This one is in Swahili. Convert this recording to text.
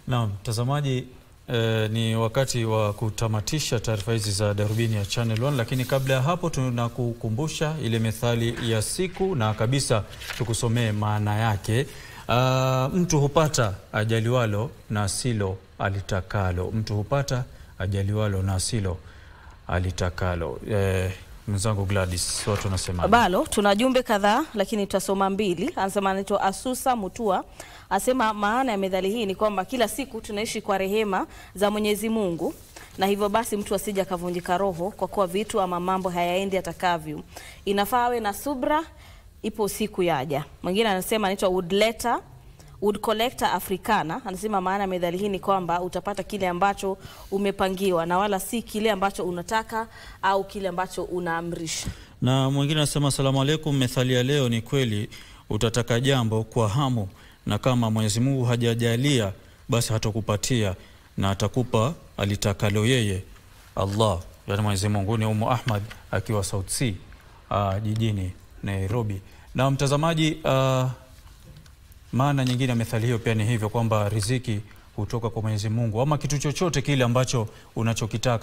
Naam, mtazamaji eh, ni wakati wa kutamatisha taarifa hizi za Darubini ya Channel One, lakini kabla ya hapo tunakukumbusha ile methali ya siku na kabisa tukusomee maana yake. Ah, mtu hupata ajaliwalo na silo alitakalo. Mtu hupata ajaliwalo na silo alitakalo. Eh, mwenzangu Gladys, watu wanasema Balo tuna jumbe kadhaa lakini tutasoma mbili. Anasema anaitwa Asusa Mutua, asema maana ya methali hii ni kwamba kila siku tunaishi kwa rehema za Mwenyezi Mungu na hivyo basi mtu asije akavunjika roho kwa kuwa vitu ama mambo hayaendi atakavyo. Inafaa awe na subra, ipo siku yaja. Mwingine anasema anaitwa Woodletter Wood Collector Africana anasema maana ya methali hii ni kwamba utapata kile ambacho umepangiwa na wala si kile ambacho unataka au kile ambacho unaamrisha. Na mwingine anasema asalamu alaikum, methali ya leo ni kweli, utataka jambo kwa hamu, na kama Mwenyezi Mungu hajajalia basi hatakupatia na atakupa alitakalo yeye Allah, yani Mwenyezi Mungu. Ni Umu Ahmad akiwa South Sea uh, jijini Nairobi. Na mtazamaji, uh, maana nyingine ya methali hiyo pia ni hivyo kwamba riziki hutoka kwa Mwenyezi Mungu, ama kitu chochote kile ambacho unachokitaka